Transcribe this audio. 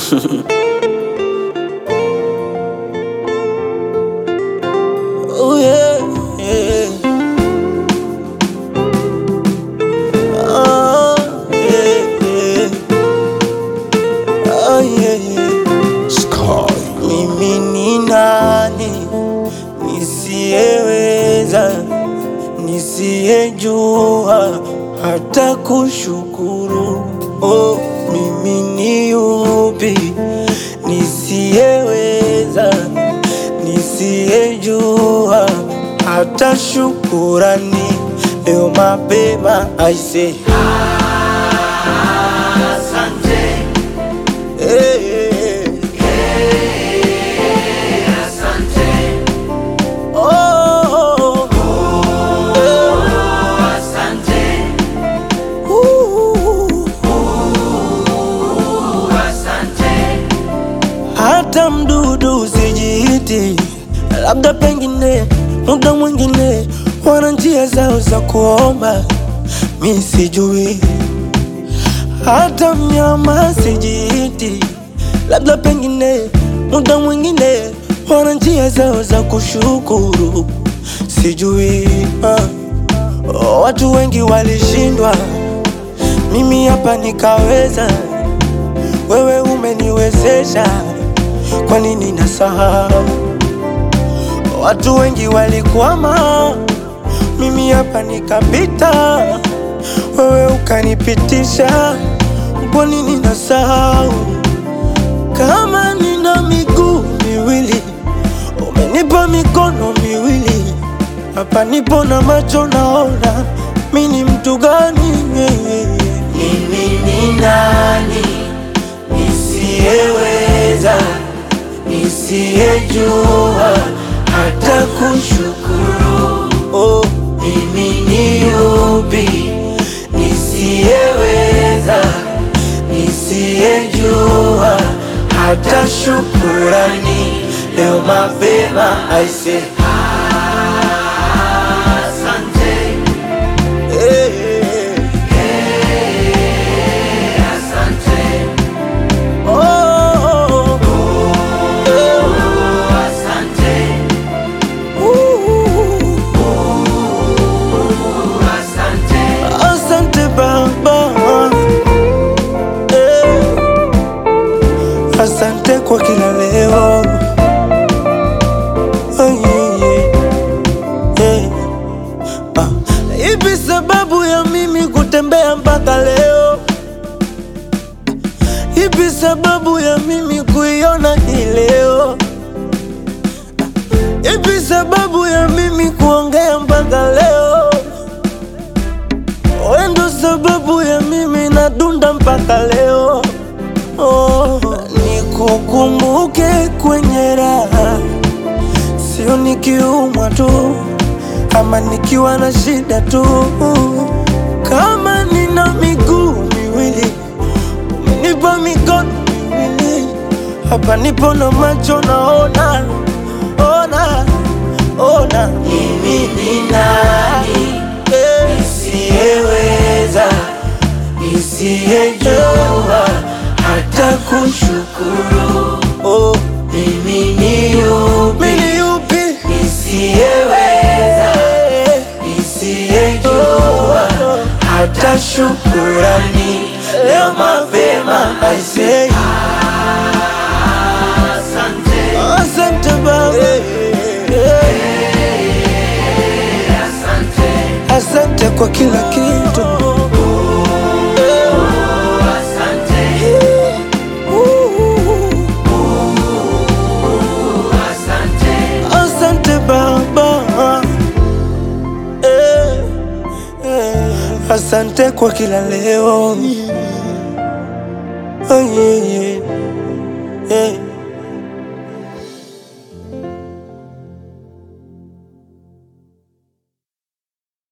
Oh yeah, yeah. Oh yeah, yeah. Oh yeah, yeah. Sky. Mimi ni nani nisiyeweza, nisiyejua hata kushukuru? Oh, mimi ni yupi nisiyeweza, nisiyejua hata shukurani? Leo mapema aise, hey, hey, hey. Oh, hata mdudu usijiiti, labda pengine muda mwingine wana njia zao za kuomba, mi sijui. Hata mnyama sijiiti, labda pengine muda mwingine wana njia zao za kushukuru, sijui. Ah. Oh, watu wengi walishindwa, mimi hapa nikaweza. Wewe umeniwezesha, kwa nini nasahau? Watu wengi walikwama, mimi hapa nikapita. Wewe ukanipitisha, kwa nini nasahau? Kama nina miguu miwili, umenipa mikono miwili, hapa nipo na macho naona, mi ni mtu gani? Mimi ni nani nisiyeweza, nisiyejua hata kushukuru? Oh, mimi ni yupi nisiyeweza, nisiyejua hata shukurani? Leo mapema aise, hey, hey, oh, oh, uh, asante Baba, eh, asante kwa kila leo. Oh, yeah, yeah, yeah. Ah, Ipi sababu ya mimi kutembea mpaka leo? Ipi sababu ya mimi kuiona hii leo? Ipi sababu ya mimi kuongea mpaka leo? Wewe ndo sababu ya mimi nadunda mpaka leo. Oh, nikukumbuke kwenye raha, sio nikiumwa tu ama nikiwa na shida tu. Kama nina miguu miwili, umenipa mikono miwili, hapa nipo na macho naona, ona, ona. Mimi ni nani nisiyeweza, nisiyejua hata kushukuru? Oh, mimi ni yupi, mimi ni yupi nisiyeweza, nisiyejua hata shukurani? Leo mapema I say asante Baba, asante kwa kila kitu. Asante Baba, eh, eh, asante kwa kila leo. Oh, yeah, yeah, yeah.